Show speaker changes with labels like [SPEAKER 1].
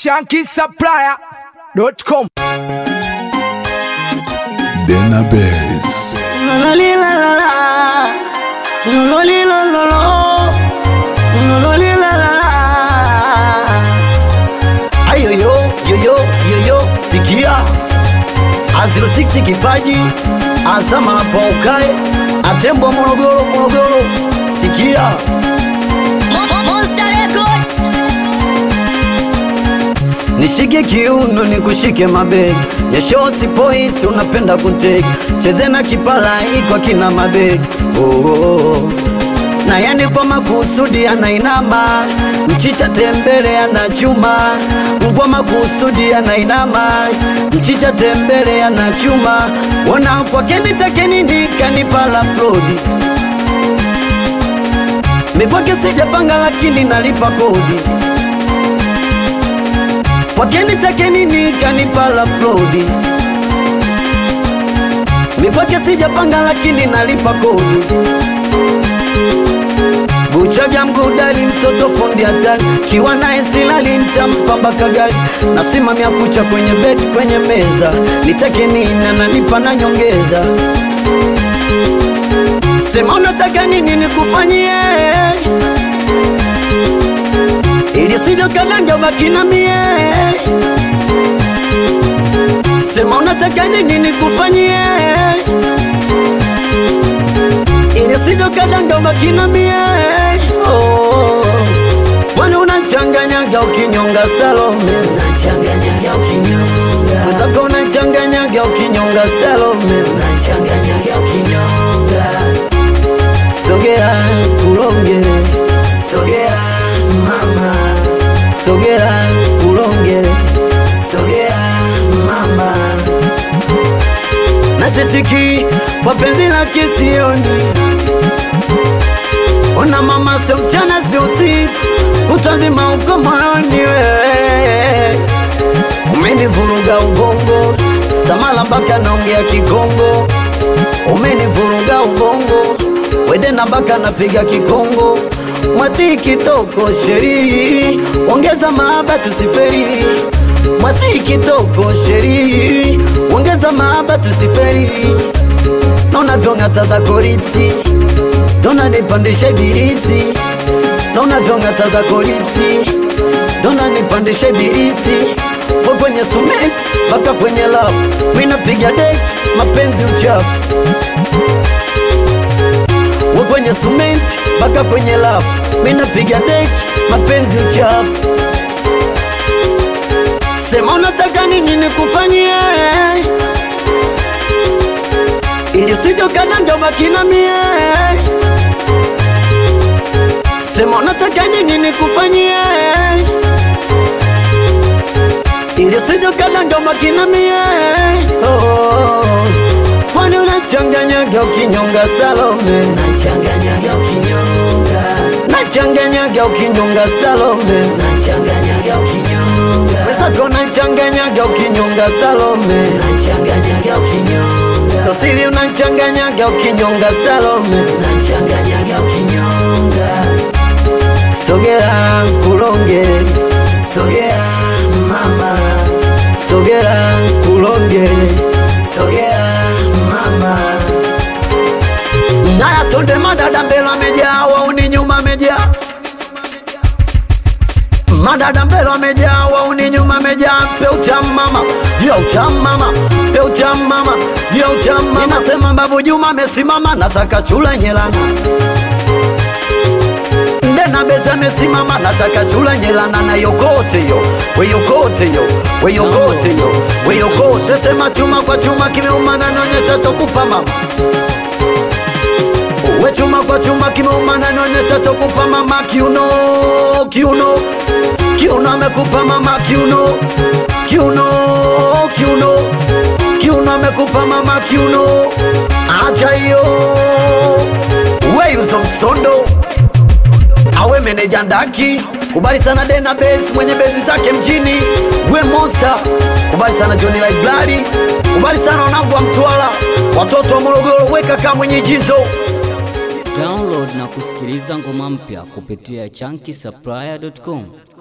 [SPEAKER 1] shankisupplier.com.
[SPEAKER 2] Denabase.
[SPEAKER 3] ayoyo yoyo yoyo sikia aziro 6 kipaji azama hapo ukae atembwa morogoro morogoro sikia
[SPEAKER 4] Monster Record.
[SPEAKER 3] nishike kiuno nikushike mabegi nyeshosi poisi unapenda kunteki cheze na kipala ikwa kina mabegi oh, oh, oh. na yani kwa makusudi anainama mchicha tembele anachuma kwa makusudi anainama mchicha tembele anachuma ona kwake nitakenini kanipala flodi mikwake sijapanga lakini nalipa kodi kwake nitake nini kanipala flodi mikwake sijapanga lakini nalipa kodi buchaga mgudali mtoto fundi hatari kiwa naye silali ntampamba kagari nasimamia kucha kwenye bed kwenye meza nitake nini ananipa na nyongeza sema unataka nini nikufanyie ili sijo kalanga baki na mie sema unataka nini nikufanyie ili sijo kalanga baki na mie oh. kwani unachanganyaga ukinyonga salome unachanganyaga ukinyonga mwenzako unachanganyaga ukinyonga salome unachanganyaga ukinyonga sogea kulongere sogea mama sogea kulongere sogea mama nasisiki wapenzi la kisioni ona mama sio mchana sio usiku kutwa nzima uko moyoni wewe umenivuruga ubongo samala mpaka naongea kikongo umenivuruga ubongo wedena mpaka napiga kikongo mwati kitoko sheri ongeza mahaba tusiferi mwati kitoko sheri ongeza mahaba tusiferi naona vyong'ata za koripsi dona nipandishe birisi naona vyong'ata za koripsi dona nipandishe birisi we kwenye sumet mpaka kwenye lafu minapiga dek mapenzi uchafu we kwenye sumenti mpaka kwenye lafu minapiga deki mapenzi uchafu sema unataka nini nikufanyie ili sijo kadanga baki na mie sema unataka nini nikufanyie ili sijo kadanga baki na mie oh. Kwani unachanganyaga ukinyonga Salome, nachanganyaga ukinyonga, nachanganyaga ukinyonga Salome, nachanganyaga ukinyonga, wesako nachanganyaga ukinyonga Salome, nachanganyaga ukinyonga, Sosili unachanganyaga ukinyonga Salome, nachanganyaga ukinyonga, sogera kulongere, sogera mama, sogera kulongere, sogera mama naya tonde madada mbele amejaa wauni nyuma amejaa madada mbele amejaa wauni nyuma amejaa pe utam mama ndio utam mama pe utam mama ndio utam mama nasema babu Juma amesimama nataka chula nyelana ndena beza amesimama nataka chula nyelana na yokote yo weyokote yo weyokote yo weyokote sema chuma kwa chuma kimeumana naonyesha chokupa mama we chuma kwa chuma kimeumana naonyesha chokupa mama kiuno kiuno kiuno amekupa mama kiuno kiuno kiuno kiuno amekupa mama kiuno acha hiyo weyuzo msondo awe meneja ndaki kubali sana dena base mwenye besi zake mjini we monster kubali sana Johnny Library kubali sana wanangu wa Mtwara watoto wa Morogoro weka kama mwenye jizo
[SPEAKER 5] Download na kusikiliza ngoma mpya kupitia chunky supplier.com.